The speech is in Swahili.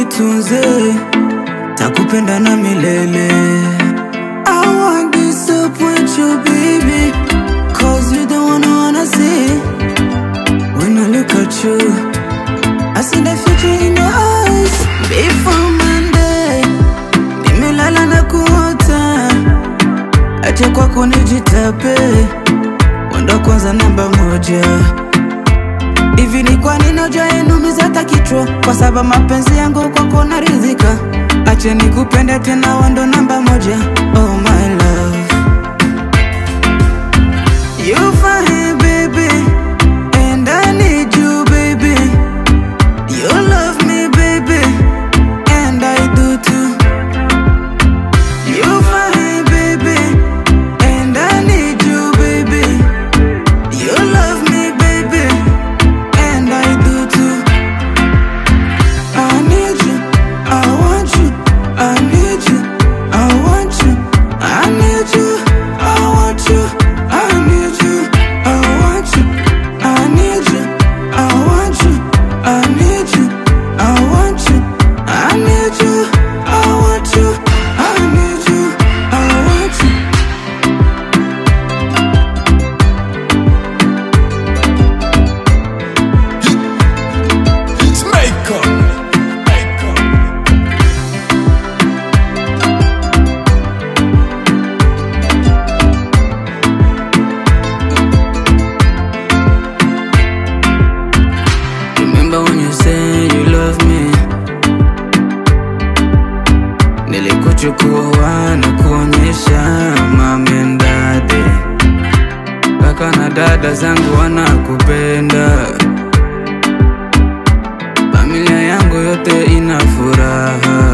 nitunze, takupenda na milele. I won't disappoint you baby, cause you the one I wanna see. When I look at you, I see the future in your eyes. Before Monday, nimelala na kuota, acha kwako nijitape, wendo kwanza namba moja. Hivi ni kwa nini hujainumiza hata kichwa? Kwa sababu mapenzi yangu kwako naridhika. Acha nikupende tena, wendo namba moja. Oh my love, you fine baby, and I need you baby. You love me baby, and I do too. You fine baby, and I need you baby. You love me baby, and I do too. I need you, I want you, I need you, I want you, I need you, I want you, I need you, I want you, I need you, I want you, I need you, I want you, I need you, I want you, I need you, I want you. Jamaica. Remember when you say you love me Nilikuchukua na kuonyesha mami and daddy Kaka na dada zangu wanakupenda Familia yangu yote ina furaha